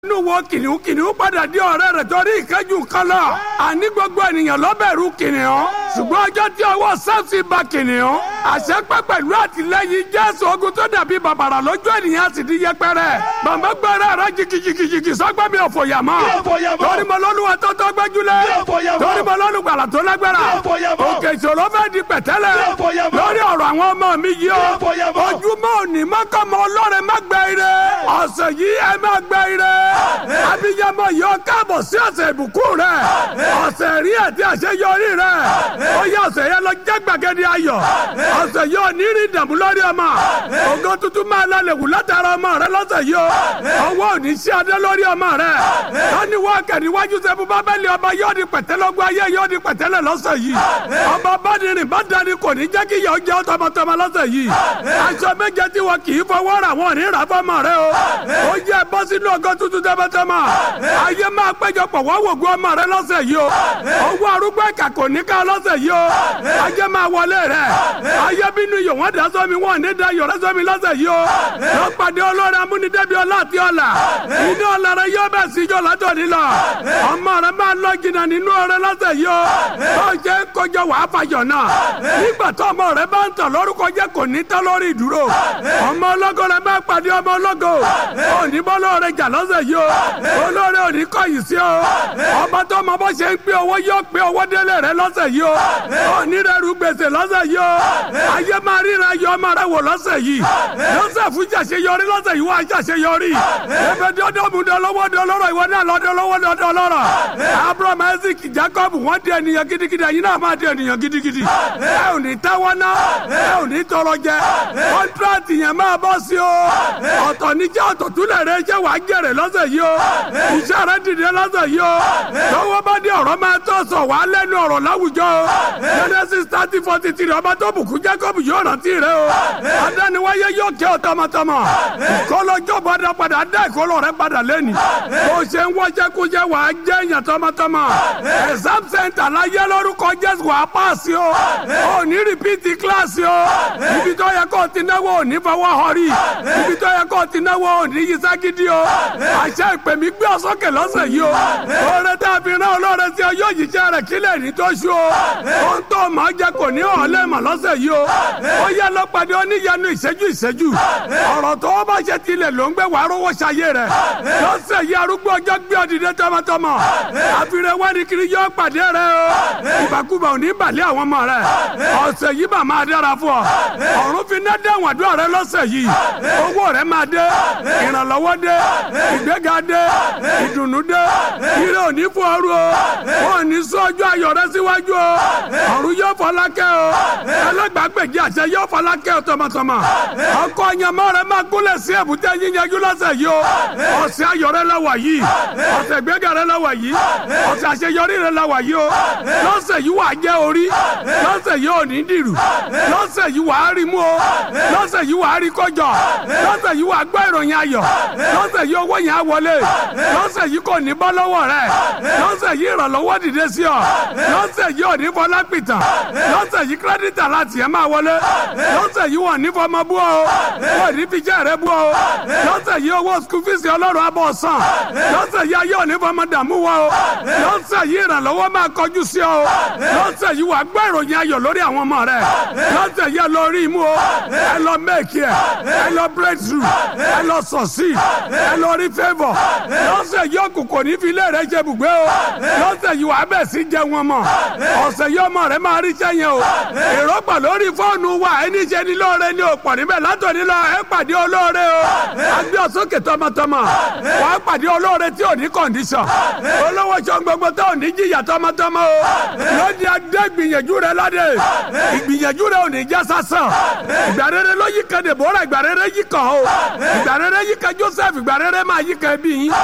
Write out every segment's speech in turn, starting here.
nínú wo kìnìún kìnìún padà di ọ̀rẹ́ rẹ̀ torí ìkẹ́jù kan lọ. àní gbogbo ènìyàn lọ́bẹ̀rù kìnìún. ṣùgbọ́n ọjọ́ tí ọwọ́ sáfì ba kìnìún. àṣepẹ́ pẹ̀lú àtìlẹ́yìn jésù ogun tó dàbí bàbàrà lójú ènìyàn sì di yẹpẹrẹ. bàbá gbẹ́rẹ́ rẹ jìkìjìkìjìkì sọ́gbẹ́ mi ò fòyà mọ́. torí mo lọ́nu wa tó tó gbẹ́júlẹ̀. torí mo lọ́nu gbàlà tó lágbára. òkè ìṣòro fẹ́ di pẹ̀tẹ́lẹ̀. lórí ọ̀rọ̀ àwọn ọmọ mi yìí o. ojúmọ́ òní mọ́kànmọ́ ọlọ́run má gbẹ ire. ọ̀sẹ̀ yìí ẹ má gbẹ ire abiyamọ yìí ó káàbọ̀ sí ọ̀sẹ̀ ìbùkún rẹ̀ ọ̀sẹ̀ rí àti àṣeyọrí rẹ̀ ó yẹ ọ̀sẹ̀ yẹn lọ jẹ́ gbàgede ayọ̀ ọ̀sẹ̀ yìí ò ní rí ìdààmú lórí ọmọ ògo tuntun máa lálẹ́ wù látara ọmọ rẹ lọ́sẹ̀ yìí o ọwọ́ ò ní sí adé lórí ọmọ rẹ lọ́ni wọ́n kẹ̀rí wájú sẹ́fún bábẹ́lì ọba yóò di pẹ̀tẹ́lọ́gbọ́ ayé yóò di pẹ̀tẹ́lẹ̀ lọ́sẹ̀ yìí ọba bádìrín bá dání kò ní jẹ́ kí yọ̀ jẹ́ tọmọtọmọ lọ́sẹ̀ yìí aṣọ méje tí wọn kì í fọwọ́ rà wọn ní ìrà fọmọ rẹ o ó yẹ bọ́ sínú ọgọ́ tuntun tẹ́fẹ́ tẹ́mà ayé máa péjọpọ̀ wọ́n wògùn ọmọ rẹ lọ́sẹ̀ yìí o owó arúgbó ẹ̀ka kò ní ká lọ́sẹ̀ yìí o ayé máa wọlé rẹ ayé bínú yòó wọ́n dá sọ́mi wọ́n ní da yọ̀rẹ́ sọ́mi lọ́sẹ̀ yìí o lọ́ pàdé olórí amúnidẹ́bi ọlá àti ọ̀là inú ọ̀là rẹ yóò bẹ̀ síjọ́ látọ̀ nílọ ọmọ rẹ máa lọ jìnnà nínú ọrẹ lọ́sẹ̀ yìí o bó ṣe ń kọjọ wàá fàyọ̀ náà nígbà tó ọmọ rẹ bá ń tàn lórúkọ jẹ́ kò ní tán lórí ìdúró ọmọ ọlọ́gọ rẹ bá pàdé ọmọ ọlọ́gọ òní bọ́lọ́ rẹ jà lọ́sẹ̀ yìí o olórí òní kọ̀yìn sí o ọba tó mọ bó ṣe ń pín owó yóò pín owó délé rẹ lọ́sẹ̀ yìí o òní rẹ rú gbèsè lọ́sẹ̀ yìí o ayé máa ríra yọ ọmọ rẹ wò lọ́sẹ̀ yìí lọ́sẹ̀ fún ṣàṣeyọrí lọ́sẹ̀ yìí wọ́n á ṣàṣeyọrí ebi dọ́dọ́ mu dọ́lọ́wọ́ dọ́lọ́rọ̀ ìwọ náà lọ́dọ́lọ́wọ́ dọ́lọ́rọ̀ abraham isaac jacob wọ́n di ènìyàn gidigidi ẹ̀yin náà máa di ènìyàn gidigidi ẹ ò ní tẹ́wọ́ ná ẹ ò ní tọrọ jẹ kọ́ńtrátì yẹn máa bọ́ sí o ọ̀tọ̀ níjẹ́ ọ̀tọ̀ túlẹ̀ rẹ jẹ́ wàá jèrè lọ́sẹ̀ yìí o iṣẹ́ rẹ dìde lọ́sẹ̀ yìí o tọwọ́ bá dé ọ̀rọ̀ máa tọ́ sọ wàá lẹ́nu ọ̀rọ̀ láwùjọ o genesis thirty forty three ọba tó bùkún jacob yóò rántí rẹ o adániwáyé yóò kẹ́ ọ tọmọtọmọ ìkọlọ́jọ́ padà padà dá ìkọlọ́ rẹ padà lẹ́nu bó ṣe ń wọ́ṣẹ́ kúṣẹ́ wàá jẹ́ èèyàn tọmọtọmọ exam center láyé lórúkọ jésù wàá pàṣẹ o ò ní rìpíìtì kíláàsì o ibi tó yẹ kó o ti náwó ò ní fọwọ́ họrí ibi tó yẹ kó o ti náwó ò ní yí ságídí o àṣẹ ìpè mí gbé ọsọkè lọ́sẹ̀ yìí o oore tá a fi rán olóore sí ọ yóò yíṣẹ́ rẹ̀ kílẹ̀ ní tó ṣú o ohun tó máa jẹ kò ní ọ̀lẹ́ mọ̀ lọ́sẹ̀ yìí o ó yẹ lọ́pàdé oníyanu ìṣẹ́jú ìṣẹ́jú ọ̀rọ̀ tó o bá ṣe tilẹ̀ ló ń gbé wàá rówó ṣayé rẹ̀ lọ́sẹ̀ yìí arúgbó ọjọ́ gbé ọdìdẹ tọmọtọmọ àfihàn wáni kiri yóò pàdé rẹ o ìbàkúbà ò ní balẹ̀ àwọn ọmọ rẹ ọ̀sẹ̀ yìí bà máa dára fún ọ ọ̀run fi ná dẹ́wọ̀n àdúrà rẹ lọ́sẹ̀ yìí owó rẹ máa dé ìrànlọ́wọ́ dé ìgbéga dé ìdùnnú dé ire òní fún ọrú o wọn ní sọ ọjọ́ ayọ̀ rẹ síwájú o ọ̀run yóò fọlákẹ́ o ẹlẹ́gbàgbèjì àṣẹ yóò fọlákẹ́ o tọmọtọmọ ọkọ ọ̀yàmọ́ rẹ máa gúnlẹ̀ sí èbúté yíyanjú lọ́sẹ̀ yìí o ọ̀sẹ̀ ayọ̀ rẹ lọ́wọ́ yìí ọ̀sẹ̀ ìgbéga rẹ lọ́wọ́ yìí ọ̀sẹ̀ àṣeyọrí rẹ lọ́wọ́ yìí o lọ́sẹ̀ yìí wàá jẹ́ orí lọ́sẹ̀ yìí ò ní dìrù lọ́sẹ̀ yìí wàá rí mú o lọ́sẹ̀ yìí wàá rí kọjọ lọ́sẹ̀ yìí wàá gbọ́ ìròyìn ayọ̀ lọ́sẹ̀ yìí owó yẹn á wọlé lọ́sẹ̀ yìí kò ní bọ́ lọ́wọ́ rẹ̀ lọ́sẹ̀ yìí ìrànlọ́wọ́ dìde sí ọ lọ́sẹ̀ yìí ò ní fọlá pìtàn lọ́sẹ̀ yìí kírẹ́dìtà láti ẹ̀ máa wọlé lọ́sẹ̀ yìí wọ́n ní fọmọ bú ọ wọ́n ní fíjẹ́ rẹ bú ọ lọ́sẹ̀ yìí owó skul fíìsì ọlọ́run abọ́ sàn lọ́sẹ̀ yìí ayé ò ní fọmọ dààmú wọ ọ lọ́sẹ̀ yìí ìrànlọ́wọ́ máa kọjú sí ọ lọ́sẹ̀ yìí wàá gbọ́ ìròyìn ayọ̀ lórí àwọn ọmọ rẹ lọ́sẹ̀ yìí ẹ lọ rí imú o ẹ lọ mẹ́ẹ̀kì ẹ ẹ lọ breakthrough ẹ lọ sọ̀sí ẹ lọ rí favour lọ́sẹ̀ yìí òkùnkùn ní filẹ̀ rẹ jẹ bùgbé o lọ́sẹ̀ yìí wàá bẹ̀ sí jẹ wọn mọ̀ ọ̀sẹ̀ yìí ọmọ rẹ máa rí sẹ́yìn o èrò pọ̀ lórí fóònù wa ẹni ṣe ni lóore ni ò pọ̀ níbẹ̀ látòní lọ ẹ pàdé olóore o agbé ọ̀sọ́kè tọmọtọmọ wàá pàdé olóore tí ò ní kọ̀ǹdíṣàn olówó sọ gbogbo tó ò ní jìyà tọmọtọmọ o lóde adé gbìyànjú rẹ ládé ìgbìyànjú rẹ ò ní jẹ́ sásán ìgbà rere ló yí kan Dèbórà ìgbà rere yí kan o ìgbà rere yí kan Joseph ìgbà rere máa yí kan ẹbí yín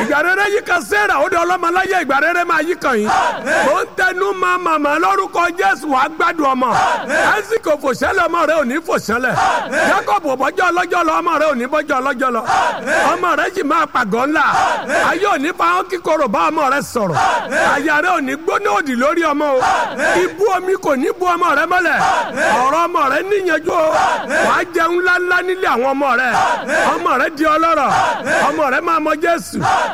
ìgbà rere yìí kan sẹ́ra ó di ọlọ́mọláyé ìgbà rere máa yí kan yín mo ń tẹnu ma màmá lórúkọ jésù wàá gbádùn ọmọ ẹsìkò fòṣẹlẹ ọmọ rẹ ò ní fòṣẹlẹ jacob bọjọ ọlọ́jọ́ lọ ọmọ rẹ ò ní bọjọ ọlọ́jọ́ lọ ọmọ rẹ sì máa pàgọ́ ńlá ayé ò ní fa hàn kíkorò bá ọmọ rẹ sọ̀rọ̀ àyà rẹ ò ní gbóná òdì lórí ọmọ o ibú omi kò ní bu ọmọ rẹ mọ́lẹ̀ ọ̀rọ̀ ọmọ rẹ níyanjú o wàá jẹun ńláńlá nílé àwọn ọmọ rẹ ọmọ rẹ di ọlọ́rọ̀ ọmọ rẹ máa mọ jésù